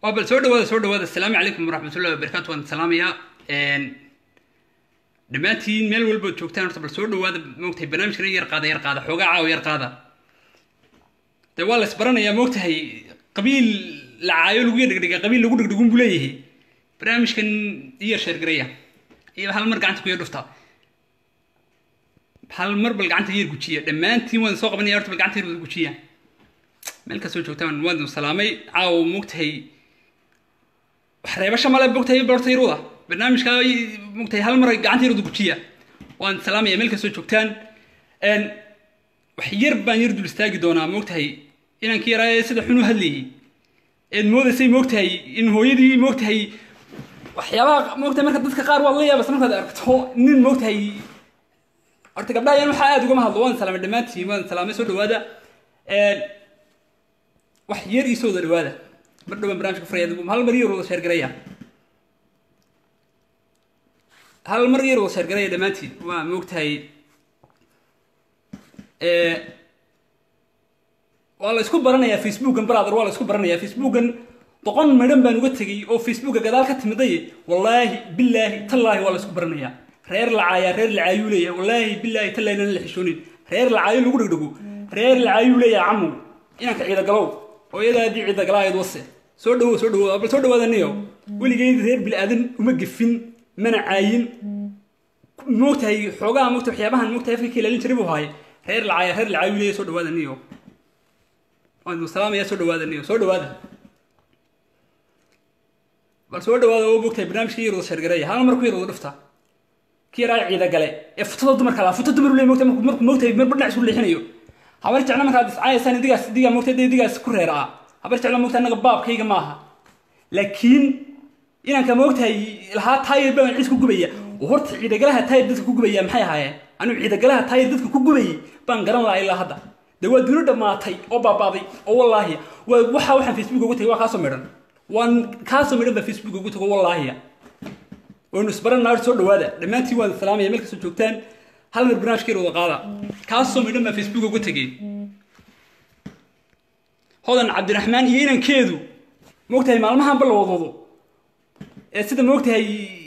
waa bal soo dhawaada soo dhawaada asalaamu calaykum waraxmatullahi wabarakaatu waan salaamayaa dhammaantiin meel walbaad joogtaan horta bal soo dhawaada moogtahay barnaamijkana yar qaada yar qaada xoogaa caawa yar qaada dee waa la isbaranayaa moogtahay qabiil la caayo lagu yardhigdhiga qabiil lagu dhigdhigun buu leeyahay barnaamijkan iyar sheergaraya iyo hal mar gacanta ku yar dhufta hal mar bal gacanta yar gujiya dhammaantiin waan soo qabanaya horta bal gacanta yar gujiya meel kastoo joogtaan waan salaamay caawa moogtahay wax reebasha male moogtahay borta yaruda barnaamijka moogtahay hal mar gacanta yaruda gujiya waan salaamaya meel kastoo joogtaan wax yar baan yar dul istaagi doonaa moogtahay inanka yaraa sida xun u hadlayay eed moodaysay moogtahay in hooyadii moogtahay waxyaabaha moogtahay marka dadka qaar waad la yaabas markaad aragto nin moogtahay horta gabdhaha yan waxaa aada ugama hadlo waan salaamay dhammaantiin waan salaamay soo dhawaada wax yar ii soo wada dhawaada mar dhowaan barnamijka furaya hal mar yar wada sheergaraya hal mar yar wada sheergaraya dhammaantiin waa moogtahay waa la isku baranayaa facebookan brother waa la isku baranayaa facebookan boqon midhan baan uga tegay oo facebooka gadaal ka timiday wallaahi bilaahi tallaahi waa la isku baranayaa reer lacaayaa reer lacaayuu leeyahay wallaahi bilaahi tallaahi nana la xishoonin reer lacaayo lagu dhegdhego reer lacaayuu leeyahay camow inanka ciidagalow hooyadaadii ciidagalaayad wase soo dhawow soo dhawow bal soo dhawaadaniyo weligeyd reer bilaadan uma gefin mana caayin moogtahay xoogaha moogta waxyaabahan moogtahay afka ka ilaalin jiray buu haaye reer lacaaya reer lacaayuu leeyahay soo dhawaadaniyo waan salaamaya soo dhawaadaniyo soo dhawaada bal soo dhawaada oo moogtahay barnaamijka yar wada sheergareeya hal mar ku yar wada dhufta ki yaraa ciida gale ee futada dumarka laa futa dumar leey moogtahay markuu moogtahay marba dhinac isku leexinayo habar jecla markaad iscaayaysaan idigaas idigaa moogtay dee idigaas ku reer ah habar jecla moogtahay annaga baabkayga maaha laakiin inanka moogtahay lahaa taayir baan ciis ku gubaya oo horta ciidagalaha taayir dadka ku gubaya maxay ahaayeen anigu ciidagalaha taayir dadka ku gubayay baan garan lahaa ilaa hadda dee waa duni dhammaatay oo baabaaday oo wallaahi waa waxa waxaan facebook ugu tagay waa kaasoo midhan waan kaasoo midhan baa facebook ugu tago wallaahiya waynu isbaran naar soo dhawaada dhammaantiin waan salaamaya meel kastoo joogtaan hal mar barnaamijkeer wada qaada kaasoo midhan baa facebook uga tegay hodan cabdiraxmaan iyo inankeedu moogtahay maalmahanba la wadwado ee sida moogtahay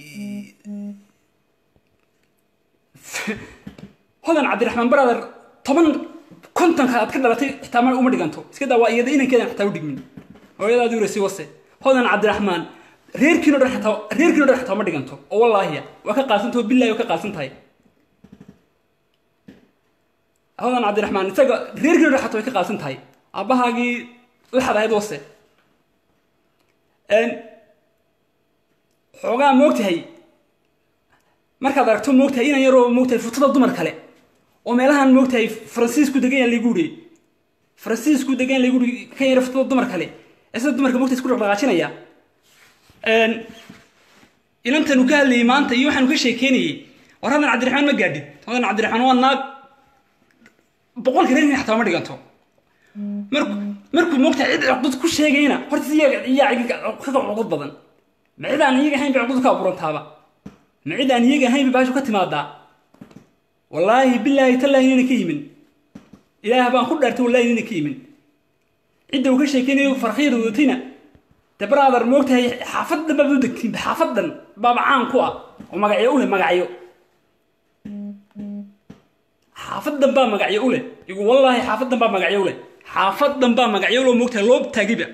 hodan cabdiraxmaan brother toban kontonka aad ka dhalatay xitaa ma uma dhiganto iska daa waa iyada inankeedan xitaa u dhigmin hooyadaadii urasi wase hodan cabdiraxmaan reerkiino dhan xataa reerkiino dhan xataa ma dhiganto oo wallaahiya waa ka qaadsantaho billahi waa ka qaadsan tahay hodan cabdiraxmaan isaga reerkiino dhan xataa way ka qaadsan tahay aabbahaagii laxad ahayd wase xoogaa moogtahay markaad aragto moogtahay inan yaroo moogtahay futada dumar kale oo meelahan moogtahay faransiisku degan yaan lagu uri faransiisku degan yaan lagu uri kan yara futada dumar kale ee sida dumarka moogtahay isku dhaqdhaqaajinaya inantan uu ka hadlayay maanta iyo waxaanu ka sheekeynayay war hadan cabdiraxmaan ma gaadhid hadan cabdiraxmaan waa naag boqolka reerkin xataa ma dhiganto markuu markuu moogtahay cid cuqdad ku sheegayna horta iyaga iyaa kaga cuqdad badan ma cid aan iyaga ahayn bay cuqdad ka abuurantaaba ma cid aan iyaga ahayn bay baashu ka timaadaa wallaahi bilaahi tallaahi inayna ka yimin ilaah baan ku dhaartay wallahi inayna ka yimin cidda uu ka sheekeynayo farqiyada wadatayna de brother moogtahay xaafadan baad u degtiin xaafadan baaba caan ku ah oo magacyo u leh magacyo xaafadan baa magacyo u leh igu wallaahi xaafadan baa magacyo u leh xaafadan baa magacyo loo moogtahay loo taagiba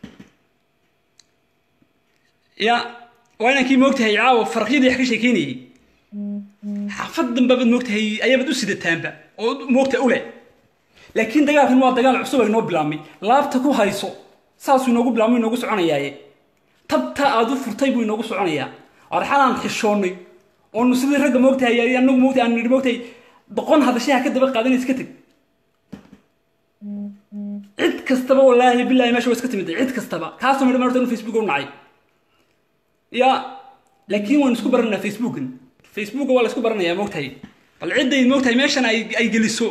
ya waa inankii moogtahay caawa farqiyadii wax ka sheekeynayay xaafadan baabaad moogtahay ayaabaad u sidataanba oo moogtahay u leh laakiin dagaalkan waa dagaal cusub ay noo bilaabmay laabta ku hayso saasuu inoogu bilaabmo inoogu soconayaaye tabta aad u furtay buu inoogu soconayaa arxalaan xishoonnay oonu sidii ragga moogtahay anagu moogtahay aan nidhi moogtahay boqon hadashaha ka daba qaadan iska teg cid kastaba wallaahi billahi meesha waa iska timid cid kastaba kaasoo midhan horta inuu facebook u nacay ya laakiin waan isku baranaa facebookan facebooka waa la isku baranayaa moogtahay bal cidday moogtahay meeshan ay ay geliso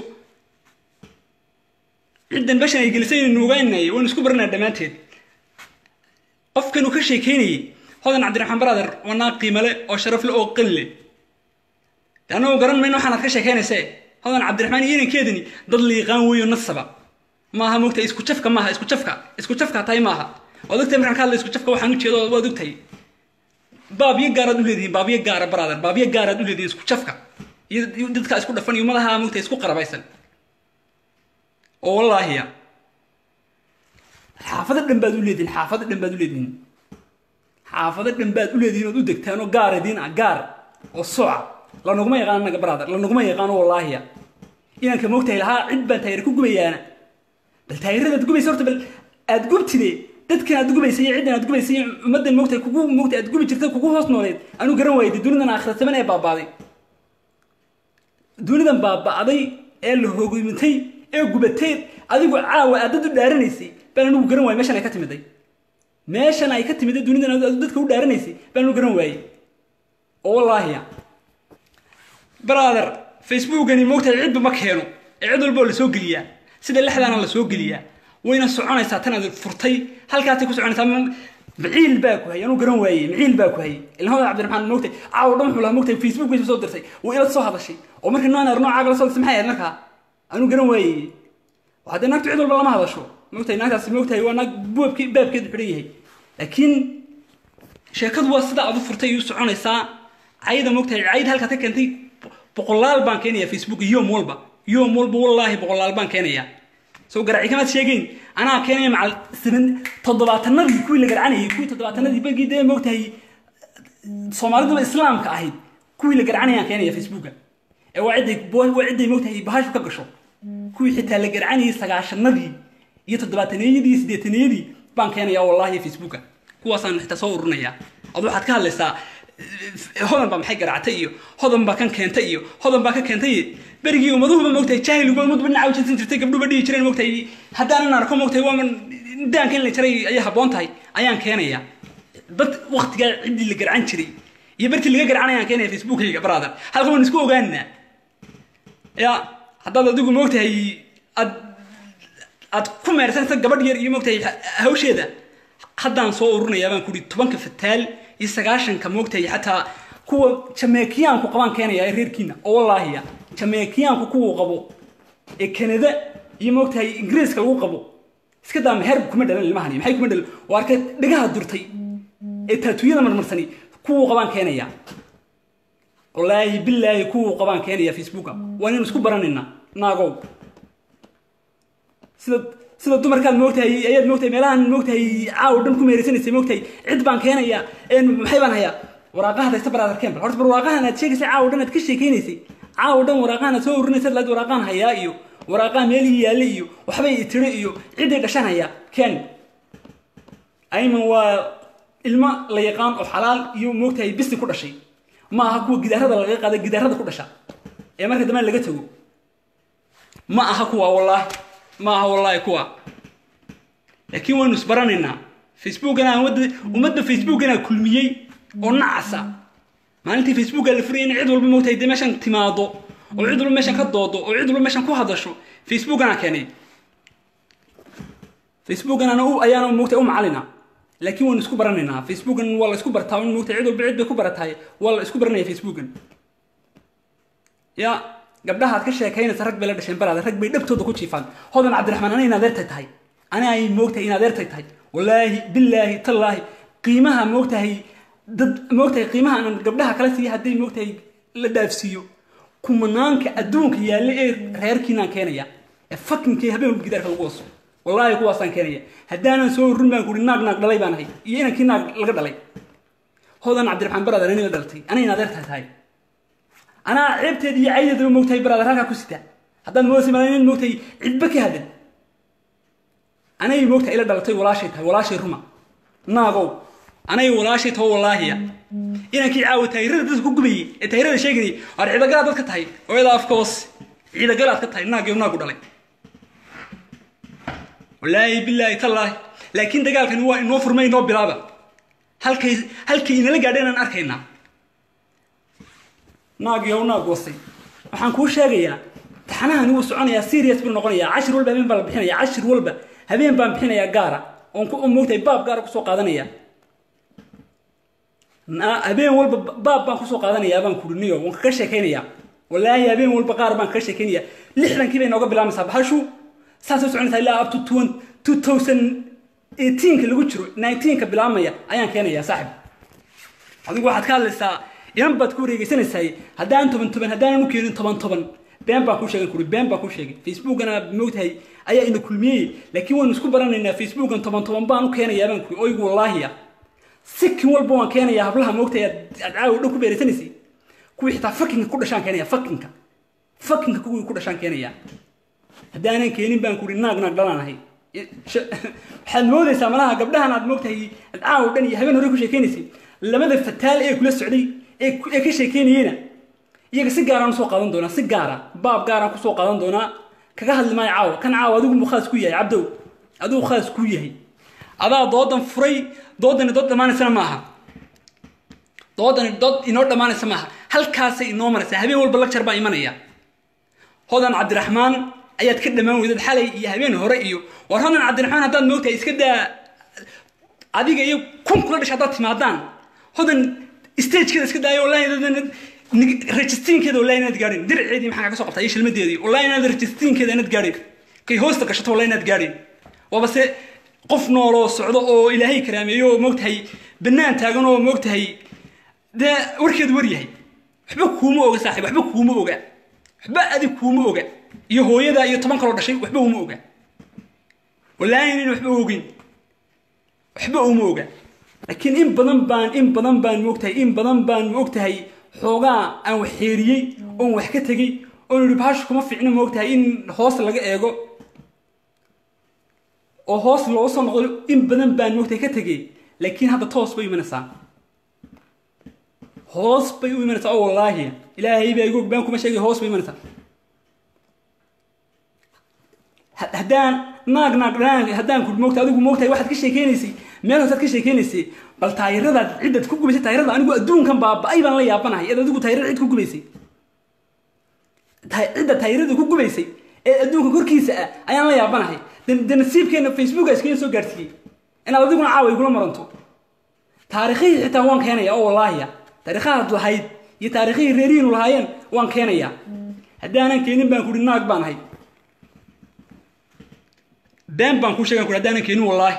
ciddan bashan ay gelisay inaynu ogaanay waynu isku baranaa dhammaanteed qofkan uu ka sheekeynayay hodan cabdiraxmaan brother waa naag qiimale oo sharaf le oo qali le de annagu garan mayno waxaan aad ka sheekeynaysee hodan cabdiraxmaan iyo inankeedani dad liiqaan weeyo nasaba maaha moogta isku jafka maaha isku jafka isku jafka tahay maaha waad ogtahay markaan ka hadla isku jafka waxaan ujeedo waad ogtahay baabyo gaaraad u leedihiin baabyo gaara brother baabyo gaaraad u leedihiin isku jafka iyo iyo dadka isku dhafan iyo madaha mogtahay isku qarabaysan oo wallaahiya xaafado dhan baad u leedihiin xaafado dhan baad u leedihiin xaafado dhan baad u leedihiin ood u degtaan oo gaar idiin ah gaar oo soca lanaguma yaqaano naga brother lanaguma yaqaano wallaahiya inanka moogtahay lahaa cid baan taayir ku gubayaana bal taayiradaad gubaysa horta bal aad gubtide dadkan aad gubaysa iyo ciddan aad gubaysa iyo ummaddan moogtahay kugu moogtay aad gubi jirta kugu hoos nooleed anuu garan waayay dee dunidan aakhira saman ee baabaaday dunidan baaba'day ee la hoogmintay ee gubatay adigu caawa aad dad u dhaaranaysay baan anigu garan waayay meeshan ay ka timiday meeshan ay ka timiday dunidan aad dadka u dhaaranaysay baan anigu garan waayay oo wallaahiya brother facebookani moogtahay cidba ma keeno ee cid walba oo la soo geliyaa sida lexdaana la soo geliyaa wayna soconaysaa tan aad furtay halkaasay ku soconaysaa maciil baa ku hayay anuu garan waayey maciil baa ku hayay ilaa hodan cabdiraxmaan moogtay caawa dhan wuxuu lahaa moogtay facebook bay soo dirtay way ila soo hadashay oo markii noonar noocaaga la soo dirtay maxay ahayd markaa anuu garan waayey haddee naagtu cid walba lama hadasho moogtahay naagtaasi moogtahay waa naag buubkii baabkeedu xidhan yahay laakiin sheekadu waa sida aad u furtay u soconaysaa cayda moogtahay cayd halkaad ka keentay boqolaal baan keenaya facebook yom walba yom walba wallaahi boqolaal baan keenaya soo garaaci kamaad sheegeyn anaa keenaya macal siban toddobaatanadii kuwii la garcanayay kuwii toddobaatanadii bagii dee moogtahay soomaaliduba islaamka ahayd kuwii la garcanayaan keenaya facebooka ee waa cidday waa cidday moogtahay bahashu ka gasho kuwii xitaa la garcanayay sagaashanadii iyo toddobaataneyadii iyo siddeetaneyadii baan keenaya wallaahi facebooka kuwaasaan xitaa soo ururinayaa ad waxaad ka hadlaysaa hodan baa maxay garaactay iyo hodan baa kan keentay iyo hodan baa ka keentay berigii ummaduhuba moogtahay jaahiligood ummadba dhinaca u jinsan jirtay gabdhuba dhihi jireen moogtahay haddaanan arko moogtahay waa daanka in la jaray ayay habboon tahay ayaan keenaya dad waktigaa ciddii la garcan jiray iyo bartii laga garcan ayaan keenaya facebookkayga brother halka waan isku ogaanina ya haddaad adigu moogtahay aad aad ku meersanaysa gabadh yar iyo moogtahay hawsheeda haddaan soo ururinayaa baan kudhi tobanka fataal iyo sagaashanka moogtahay xataa kuwa jameekiyaanku qabaan keenaya ee reerkiina oo wallaahiya jameekiyaanku kuwuu qabo ee kanada iyo moogtahay ingiriiska lagu qabo iska daa meherba kuma dhalan ilmahani maxay kuma dhalan oo arkay dhagaha durtay ee taatuyada marmarsani kuwuu qabaan keenaya wallaahi bilaahi kuwuu qabaan keenaya facebooka waa inaynu isku baranayna naagow sida sida dumarkaad moogtahay ayaad moogtahay meelahan moogtahay caaw dhan ku meeraysanaysay moogtahay cid baan keenaya maxay baan hayaa waraaqaha daysta brother campbell horta bar waraaqahan aad sheegaysay caaw dhan aad ka sheekaynaysay caaw dhan waraaqahan aad soo ururinaysa laad waraaqahan hayaa iyo waraaqaha meelihii yaalla iyo waxbay tiro iyo ciday dhashan hayaa ken ayman waa ilmo la yaqaan oo xalaal iyo moogtahay bisi ku dhashay ma aha kuwa gidaarada laga qaada gidaarada ku dhasha ee marka dambe laga tago ma aha kuwa wallaahi ma aha wallaahi kuwa laakiin waynu isbaranaynaa facebookana ummadda ummadda facebookana kulmiyey oo nacasa maalintii facebooka la furayay in cid walba moogtahay dee meeshan timaado oo cid walba meeshan ka doodo oo cid walba meeshan ku hadasho facebookana keenay facebookana ayaana moogtahay u macalina laakiin waynu isku baranaynaa facebookan waa la isku bartaa in moogtahay cid walba cid bay ku baratahay waa la isku baranaya facebookan ya gabdhahaad ka sheekaynaysa rag bay la dhasheen baraada rag bay dhabtooda ku jiifaan hodan cabdiraxmaan anay inadeertay tahay ana ay moogtahay inadeertay tahay wallaahi bilaahi tallaahi qiimaha moogtahay dad moogtahay qiimaha aan gabdhaha kala siiya hadday moogtahay la dhaafsiiyo kumanaanka adduunka yaalla ee reerkiinaan keenaya ee fakinkii habeen walba gidaarka lagu waso wallaahi kuwaasaan keenaya haddaanan soo ururin baan kuhi naag naag dhalay baan ahay iyo inankii naag laga dhalay hodan cabdiraxmaan baraada anay la dhalatay anay inadeertay tahay anaa ceebteeda iyo caydeedaba moogtahay baraadar halkaa ku sita haddaad moodaysa malin moogtahay cidba ka hadlan anay moogtahay ila dhalatay walaashay tahay walaashay ruma naagow anay walaashay taho wallaahiya inankii caawa taayirada dadka ku gubayay ee taayirada sheeganayay waar ciidagalaad dadka tahay ooyada afka hoos ciidagalaad ka tahay naagyo naagu dhalay wallaahi bilaahi tallaahi laakiin dagaalkani waa inoo furmay inoo bilaaba halkay halkay inala gaadheen aan arkaynaa naagyow naag wasay waxaan kuu sheegayaa taxanahani wuu soconayaa serious buu noqonayaa cashir walba habeen baa la bixinaya cashir walba habeen baan bixinayaa gaara oon ku moogtahay baab gaara kusoo qaadanaya habeen walba baab baan kusoo qaadanayaa baan kuriniyo waan kaga sheekaynayaa wallaahi habeen walba qaar baan kaga sheekaynaya lixdankii bay nooga bilaamaysaa bahashu saasay soconaysaa ilaa up to two thousand eighteenka lagu jiro nineteenka bilaabmaya ayaan keenayaa saaxib adigu waxaad ka hadlaysaa inan baad ku wareegeysanaysaa haddaan toban toban haddaanan u keenin toban toban been baan kuu sheegan kuri been baan kuu sheegay facebookana moogtahay ayaa ina kulmiyey laakiin waynu isku baranaynaa facebookan toban toban baan u keenayaa baan kuri oygu wallaahiya sikin walba waan keenayaa hablaha moogtahay aad caawa dhow ku beeraysanaysay kuwii xitaa fakinka ku dhashaan keenaya fakinka fakinka kuwii ku dhashaan keenaya haddaanan keenin baan kuri naag naag dhalaanahay waxaad moodaysaa malaha gabdhahan aad moogtahay aad caawa dhan iyo habeen hore ku sheekeynaysay labada fataal ee kula socday ee ka sheekeynayeyna iyaga si gaaraan usoo qaadan doonaa si gaara baab gaaraan kusoo qaadan doonaa kaga hadli maayo caawa kan caawa adigu mu khaas ku yahay cabdow adigu khaas ku yahay adaa doodan furay doodani dood dhammaanaysana maaha doodani dood inoo dhammaanaysa maaha halkaasay inoo maraysaa habeen walba lagjar baa imanaya hodan cabdiraxmaan ayaad ka dhammaan weydaed xalay iyo habeen hore iyo war hodan cabdiraxmaan haddaad moogtahay iska daa adiga iyo kun kula dhashay haddaad timaadaan hodan stagekeeda iska daayo wallahi registiinkeeda wallahi inaad gaadhin diraceedii maxaa kaga soo qabtaa iyo shilmadeedii wallahi inaad registiinkeeda inaad gaadhin kay hoosta gashato wallahi inaad gaadhin waaba se qof nooloo socdo oo ilaahay karaameeyo oo moogtahay bannaan taagan oo moogtahay dee warkeedu war yahay waxba kuuma oga saaxiib waxba kuuma oga waxba adig kuuma oga iyo hooyada iyo toban kaloo dhashay waxba uma oga wallaahi nin waxba ogin waxba uma oga laakiin in badan baan in badan baan moogtahay in badan baan moogtahay xoogaa aan wax xeeriyey oon wax ka tegey oon yihi bahashu kuma fiicno moogtahay in hoos laga eego oo hoos loo soo noqdo in badan baan moogtahay ka tegey laakiin hadda toos bay imanaysaa hoos bay u imanaysaa oo wallaahi ilaahay baa igu baan kuma sheegay hoos bay imanaysaa haddaan naag naag dhaan haddaan ku moogta adigu moogtahay waxaad ka sheekeynaysay meel hoosaad ka sheekeynaysay bal taayiradaad ciddad ku gubaysay taayirada anigu adduunkan baaba-ay baan la yaabanahay eed adigu taayirada cid ku gubaysay cidda taayirada ku gubaysay ee adduunka korkiisa ah ayaan la yaabanahay de nasiibkeena facebooka iskaga soo gaarsiiyey inaad adiguna caawa igula maranto taarikhihii xitaa waan keenaya oo wallaahiya taariikhahaad lahayd iyo taarikhihii reerihiinu lahaayeen waan keenayaa haddaanan keenin baan kuhi naag baan ahay been baan kuu sheegan kuri haddaanan keenin wallaahi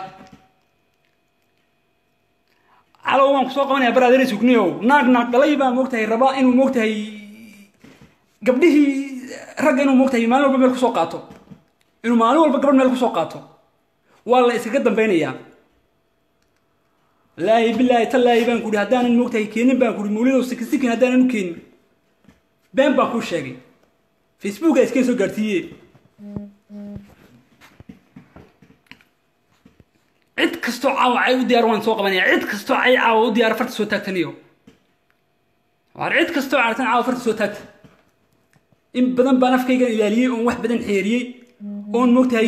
calow waan kusoo qabanaya baraadere sugniyow naag naag dhalay baa moogtahay rabaa inuu moogtahay gabdhihii ragga inuu moogtahay maalin walba meel kusoo qaato inuu maalin walba gabadh meel kusoo qaato waa la iskaga dambeynayaa laahi bilaahi tallaahi baan kuhi haddaanan moogtahay keenin baan kuhi mawlidow sikin sikin haddaanan u keenin been baan kuu sheegay facebooka iskeen soo gaarsiiye cid kastoo caawa cay u diyaar waan soo qabanaya cid kastoo cay caawa u diyaar farta soo taagtaniyo waar cid kastoo caartan caawa farta soo taagta in badan baan afkaygan ilaaliyey oon wax badan xeeriyey oon moogtahay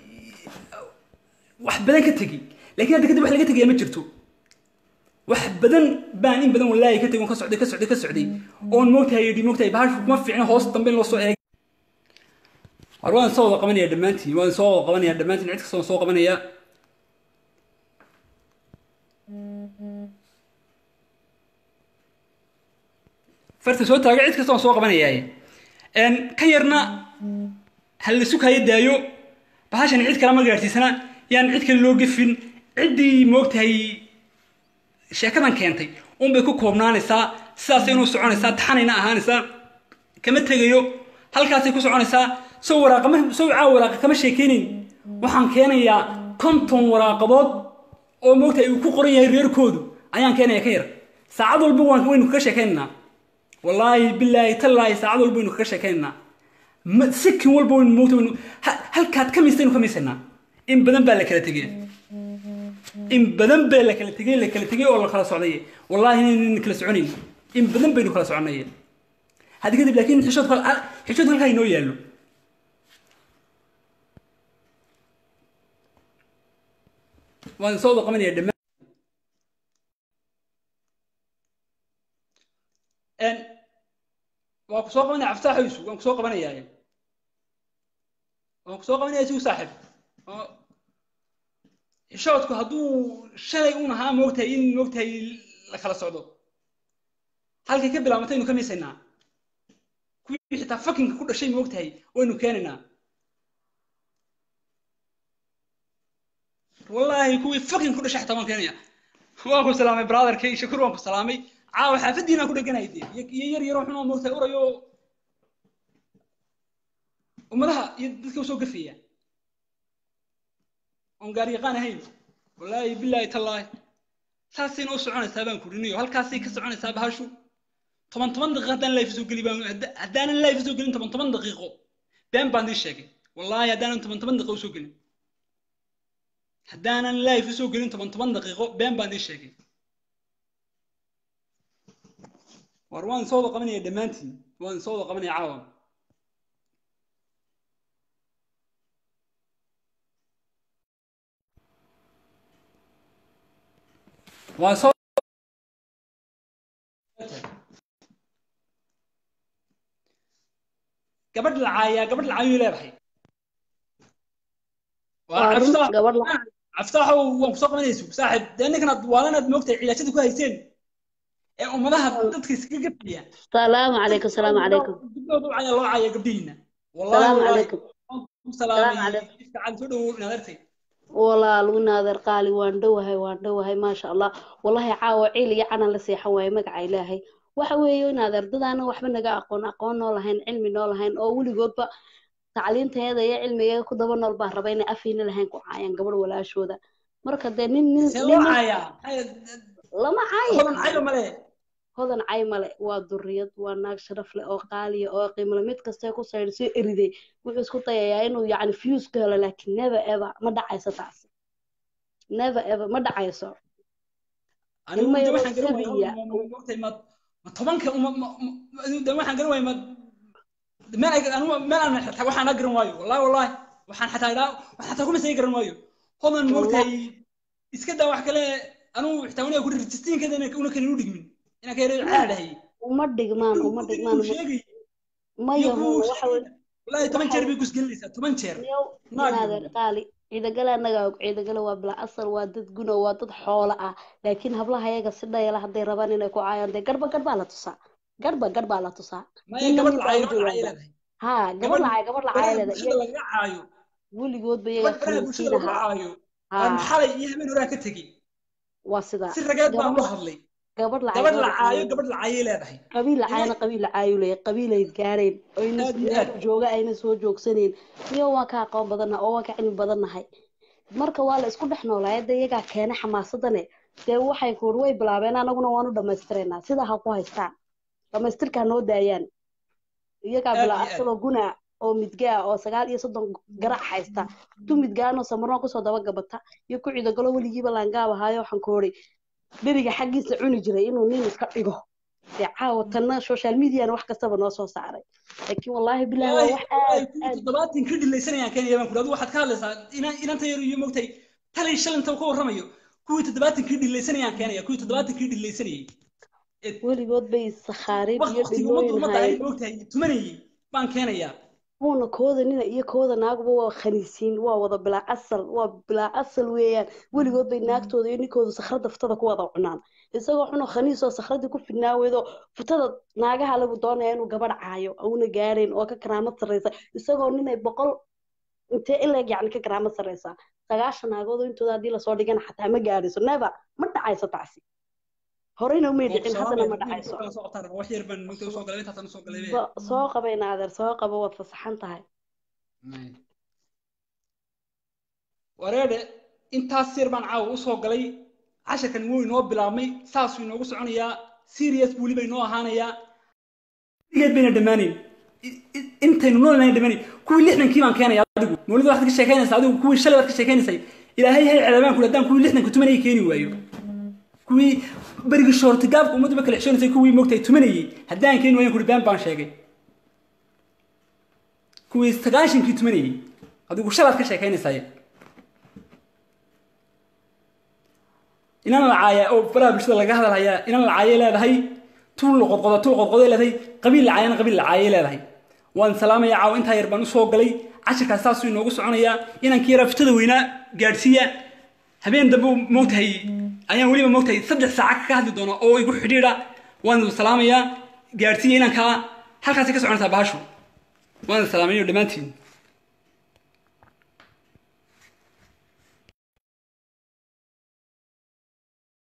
wax badan ka tegey lakiin hadda kadib wax laga tegaya ma jirto wax badan baan in badan wallaahi ka tegay oon ka socday ka socday ka socday oon moogtahay yidhi moogtahay bahashu kuma fiicno hoos dambe in loo soo eeg waar waan soo wada qabanaya dhammaantiin waan soo wada qabanaya dhammaantiin cid kasta waan soo qabanaya farta soo taaga cid kasta waan soo qabanayaaye ka yarna ha la sukaayo daayo bahashan cid kale ma gaadhsiisana yaan cid kale loo gefin ciddii moogtahay sheekadan keentay unbay ku koobnaanaysaa sidaasay inuu soconaysaa taxanayna ahaanaysaa kama tegayo halkaasay ku soconaysaa sow waraaqama sow caawa waraaqa kama sheekeynayn waxaan keenayaa konton waraaqadood oo moogtahay uu ku qoran yahay reerkoodu ayaan keenaya ka yar saacad walba waan waynu kaga sheekaynaynaa wallaahi bilaahi tallaahi saacad walba waynu kaga sheekaynaynaa sikin walba waynu moogta waynu halkaad ka miistaynu ka miisaynaa in badan baa la kala tegey in badan baa la kala tegey la kala tegey oo la kala socday wallaahi inaynan kala soconayn in badan baynu kala soconay hadda kadib laakiin xishood xishood halkaa inoo yaallo waan soo wada qabanaya dhammaan waan ku soo qabanaya caftaaxoysu waan ku soo qabanayaa waan ku soo qabanaya sigu saaxib xishoodku hadduu shalay un ahaa moogtahay in moogtahay la kala socdo halkay ka bilaabantay aynu ka miisaynaa kuwii xitaa fakinka ku dhashay moogtahay waynu keenaynaa wallaahi kuwii fucking ku dhashay xataa waan keenaya waan ku salaamay brotherkay shakur waan ku salaamay caawa xaafadiinaan ku dheganay dee iyo iyo yar yaroo xun oo moogtahay urayo ummadaha iyo dadka usoo gafaya oon gaar yaqaan ahayn wallaahi bilaahi tallaahi saasayna u soconaysaa baan kurinayo halkaasay ka soconaysaa bahashu toban toban daqiiqo haddaan life soo geli baan haddaanan life soo gelin toban toban daqiiqo been baan dii sheegay wallaahi haddaanan toban toban daqiiqo usoo gelin haddaanan life usoo gelin toban toban daqiiqo been baan dii sheegay war waan soo wada qabanaya dhammaantiin waan soo wada qabanaya caawa waan soo gabadh lacaayaa gabadh lacaayuu leedahay waa run gabadh la caftaaxow waan kusoo qabanaysu saaxib dee ninkanaad waalanaad moogtahay cilaashada ku hayseen ee ummadaha dadka iskaga gafaya salaamu calaykum salaamu calaykum gabdhooda u caya loo caya gabdhihiina salaamu calaykum ku salaamay Salaamu calaykum. ifticaal soo dhawow inaad artay walaal naadeer qaali waan dhowahay waan dhowahay maasha allah wallahi caawa ciil iyo canan la seexan waaye magaca ilaahay waxa weeye naadeer dadaana waxba naga aqoon aqoon noo lahayn cilmi noo lahayn oo weligoodba tacliinteeda iyo cilmigeeda ku daba nool baa raba inay afayna lahayn ku caayaan gabadh walaashooda marka dee nin nin see loo nin- cayaa lama caayi hodan cayo male hodan cay male waa duriyad waa naag sharaf leh oo qaaliya oo qiimle mid kastee ku sayr soo eriday wuxuu isku dayayaa inuu yacni fuse ka helo laakiin never ever ma dhacayso taasi never ever ma dhacayso anigu Ilmo de yaroo waxaan garan sabiya. waayay moogtahay ma ma tobanka uma ma- ma- de waxaan garan waayay ma meel ay anigu meel aan xataa waxaan la garan waayo wallahi wallahi waxaan xataa idhaa waxaan xataa kuma sii garan waayo hodan moogtahay iska daa wax kale anigu xitaa waniga ku registiinkeeda una kan inu dhigmin inaan ka yaro caadhahay uma dhigmaan uma dhigmaan uma- sheegay maya iyo huna kuu waxa weye wallahi toban waxa jeer weye- bay kusgelinaysaa toban jeer yow Naag naadeer qaali ciidagale annaga og ciidagale waa bila asal waa dad guna waa dad xoolo ah laakiin hablaha ayaga si dhayala hadday rabaan inay ku caayaan dee garba garbaa la tusaa garba garbaa la tusaa maya ninna gabadh nin baa lacay u gabadh lacay jawaaba leedahay ha gabadh lacay gabadh lacay baraha leeda bulshada lagaga caayo weligoodba iyaga gabadh baraha bulshada lagu khaniisiinaha caayo ha aan xalay iyo habeen horaa ka tegey waa sidaa si rageed baan gabadh u hadlay gabadh lacay gabadh gabadh la caayo lacay gabadh la caayay leedahay qabiil lacayna qabiil lacaayu leeyahay qabiilay gaareen oyna Aad iyo meel aad. jooga ayna soo joogsaneen iyo waan ka aqoon badannahay oo waan ka cilmi badannahay marka waa la isku dhex noolaa hadda iyagaa keenay xamaasadane dee waxay kuur way bilaabeen anaguna waanu dhammaystireynaa sidaa ha ku haystaan dhammaystirkaa noo daayaan iyagaa Aad bilaa iyo aad. asagoo guna oo midgaa oo sagaal iyo soddon garac haysta tu midgaanoo samarnoo kusoo daba gabata iyo ku cidogalo weligiiba laangaab ahaayo waxaan ku odhi dheriga xaggiisa cuni jiray inuu nin iska dhigo dee caawa tanna social mediana wax kastaba noo soo saaray laakiin wallaahi bilahi waa wax aad kuwii aad toddobaatan ka dhilaysanayaan keenaya baan kudhi adigu waxaad ka hadlaysaa inaan inanta yar iyo mogtay talay shalinta ka warramayo kuwii toddobaatan kii dhilaysanayaan keenaya kuwii toddobaatan kii dhilaysanayay weligood bay sakhaariib iyo waqtiga ummadda dhilooyin ummadda ay hayeen mogtahay tumanayay baan keenayaa kuwana kooda nina iyo kooda naaguba waa khaniisiin waa wada bilaa asal waa bilaa asal weeyaan weligood bay naagtooda iyo ninkooda sakhrada futada ku wada cunaan isagoo xunoo khaniisoo sakhradii ku fidnaaweedoo futada naagaha lagu doonaya inuu gabadh caayo una gaareen oo ka karaamad sarreysa isagoo ninay boqol intee ileeg yacni ka karaamad sarreysa sagaashan naagoodoo intooda haddii lasoo dhigana xataa ma gaadhayso never ma dhacayso taasi horeyna umay dhicin haddana ma dhacayso wax yar baan mogtay usoo galay intaasaan usoo galay So- soo qabayna adeer soo qaba waad fasaxan tahay wareedhe intaas yar baan caawa usoo galay casharkan wuu inoo bilaabmay saasuu inoogu soconayaa serious buu weliba inoo ahaanayaa geed bayna dhammaanayn I- i- intaynu noolnayn dhammaanayn kuwii lixdankii baan keenaya adigu mawlida waxaad ka sheekaynaysaa adigu kuwii shalay baad ka sheekaynaysay ilaahay hay ceebaan kule haddaan kuwii lixdanka tumanayay keeni waayo kuwii berigii shoortigaabka ummadduba kala xishoonaysay kuwii moogtay tumanayay haddaan keeni waayan kuri been baan sheegay kuwii sagaashankii tumanayay adigu shalaad ka sheekaynaysaye inan la caaya oo baraha bulshada laga hadalhayaa inan la caayay leedahay tuul la qodqodo tuul qodqoday leedahay qabiil la caayana qabiil la caayay leedahay waan salaamaya caawa intaa yar baan usoo galay casharkaas saasuu inoogu soconayaa inankii yaraa fitada weynaa gaadhsiiya habeen dambe moogtahay ayaan weliba moogtahay saddex saaca ka hadli doona oo igu xidhiidha waan idin salaamayaa gaadhsiiya inankaa halkaasay ka soconaysaa bahashu waan idin salaamayo dhammaantiin